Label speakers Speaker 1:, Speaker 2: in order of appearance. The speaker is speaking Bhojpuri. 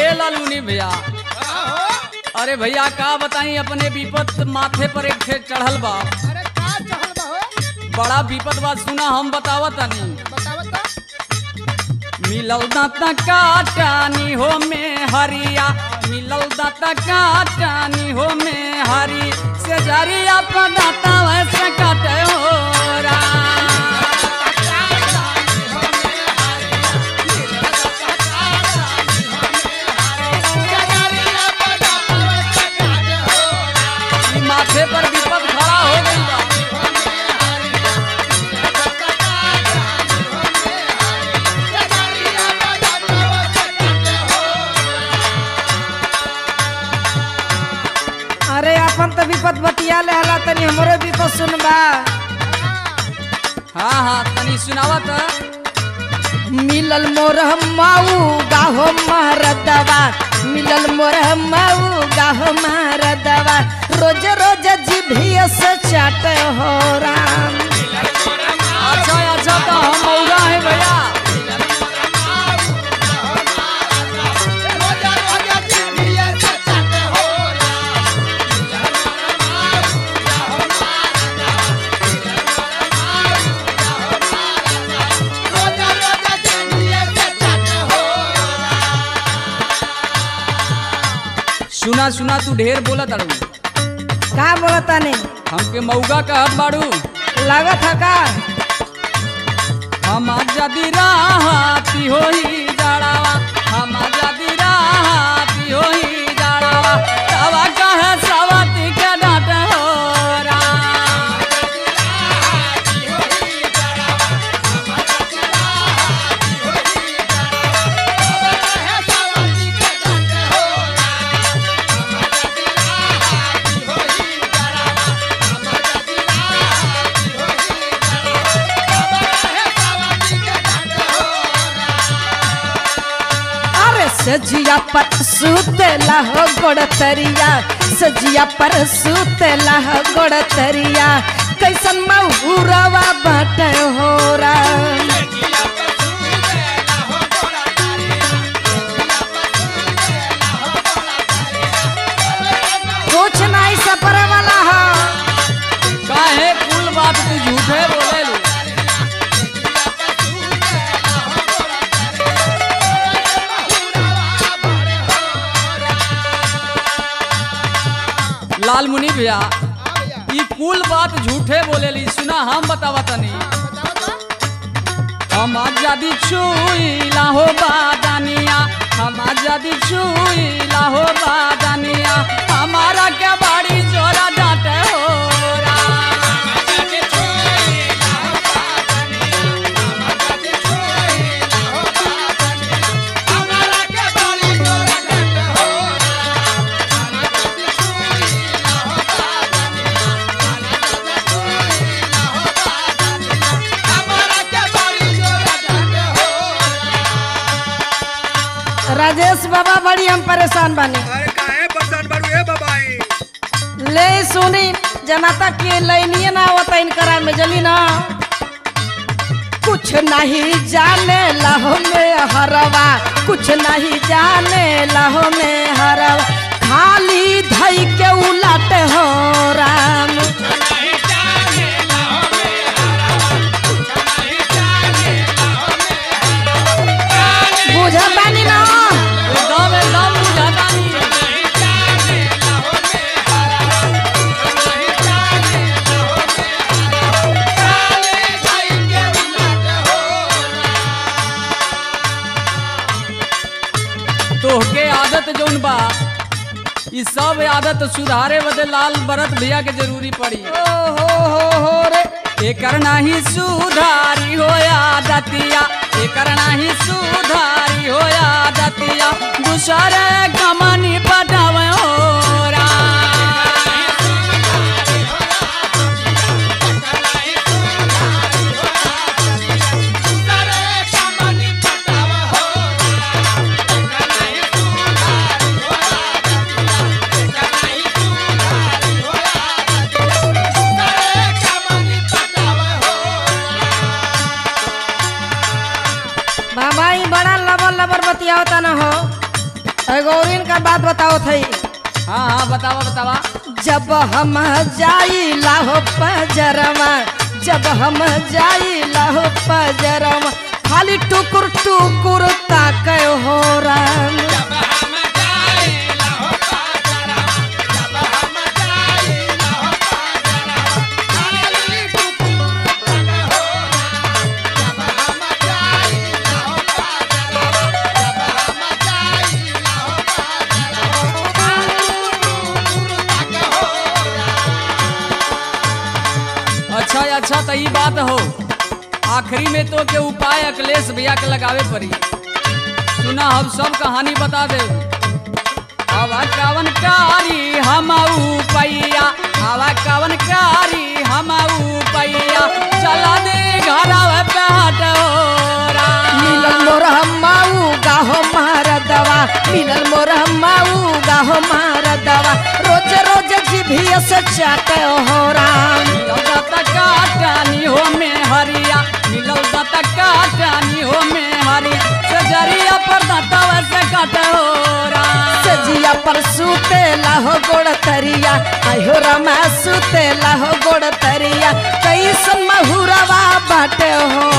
Speaker 1: ए लालूनी भैया अरे भैया का बताई अपने विपत माथे पर एक ठे चढ़ल बा
Speaker 2: अरे का चहल बहो
Speaker 1: बड़ा विपत बा सुना हम बतावत तनी
Speaker 2: बतावत तो
Speaker 1: मिलल दाता काटानी हो में हरिया मिलल दाता काटानी हो में हरी से जरिया पर दाता वैसे काटे हो राम। ई माथे पर विपत खड़ा हो गई बा
Speaker 3: अरे अपन तो विपत बतिया ले हला तनी हमरो विपत सुनबा
Speaker 1: हाँ हाँ तनी सुनावत
Speaker 3: मिलल मोर माऊ गाहो महरदवा मिलल मोर माऊ गाहो महरदवा रोज रोज जिभिया से चाट हो राम
Speaker 1: अच्छा अच्छा तो हम मौगा है भैया सुना सुना तू ढेर बोला ताड़ू
Speaker 3: का बोलता ने
Speaker 1: हमके मौगा कहत बाड़ू
Speaker 3: लागत है का
Speaker 1: हम जदी राहती होई जाड़ावा हम जदी राहती होई जाड़ावा तवा कहे सवती के डांट हो राम।
Speaker 3: अरे सजिया पर सुतेला हो गोड़तरिया सजिया पर सुतेला हो गोड़तरिया कैसन महुरवा बट हो राम कुछ नहीं सपर वाला हो
Speaker 1: काहे कुल बात तू झूठे बोले लू लाल मुनि भैया ई कुल बात झूठे बोले ली सुना हम बतावा तनी हम आजादी छुईला हो बादानिया हम आजादी छुईला हो बादानिया हमारा क्या बाड़ी जोरा डांटे हो राम।
Speaker 3: राजेश बाबा बड़ी हम परेशान बानी
Speaker 4: अरे काहे परेशान बाड़ू ए बाबाई
Speaker 3: ले सुनी जनता के लैनिए ना होता इनकरा में जनी ना कुछ नहीं जाने लहो में हरवा कुछ नहीं जाने लहो में हरवा खाली धई के उलट हो राम बुझतानी ना
Speaker 1: एकदम एकदम बुझाता नहीं तोहके आदत जौन बा ई सब आदत सुधारे बदे लाल बरत भैया के जरूरी पड़ी
Speaker 3: ओ हो हो हो रे
Speaker 1: एकर नाही सुधारी हो आदतिया एकर नाही सुधारी हो आदतिया दूसरे कमनी पटावे हो राम।
Speaker 3: बाबा ई बड़ा लबर लबर बतियावता न हो एगो इनका बात बताओ थई
Speaker 1: हाँ हाँ बतावा बतावा
Speaker 3: जब हम जाइला हो पजरवा जब हम जाइला हो पजरवा खाली टुकुर टुकुर ताके हो राम
Speaker 1: अच्छा अच्छा तो ई बात हो आखिरी में तो के उपाय अखिलेश भैया के लगावे पड़ी सुना हम सब कहानी बता दे हवा कवन कारी हम पैया हवा कवन कारी हम पैया चला दे घर बैठ
Speaker 3: मिलल मोर हमाऊ गाहो मार दवा मिलल मोर हमाऊ गाहो मार दवा रोज रोज जिभिया से चाटे हो राम
Speaker 1: काटानी हो में हरिया मिलल दाता काटानी हो में हरी सजरिया पर दाता वैसे काटे हो राम
Speaker 3: सजिया पर सूते लाहो गोड़ तरिया आयो रमा सूते लाहो गोड़ तरिया कैसन महुरवा बाटे हो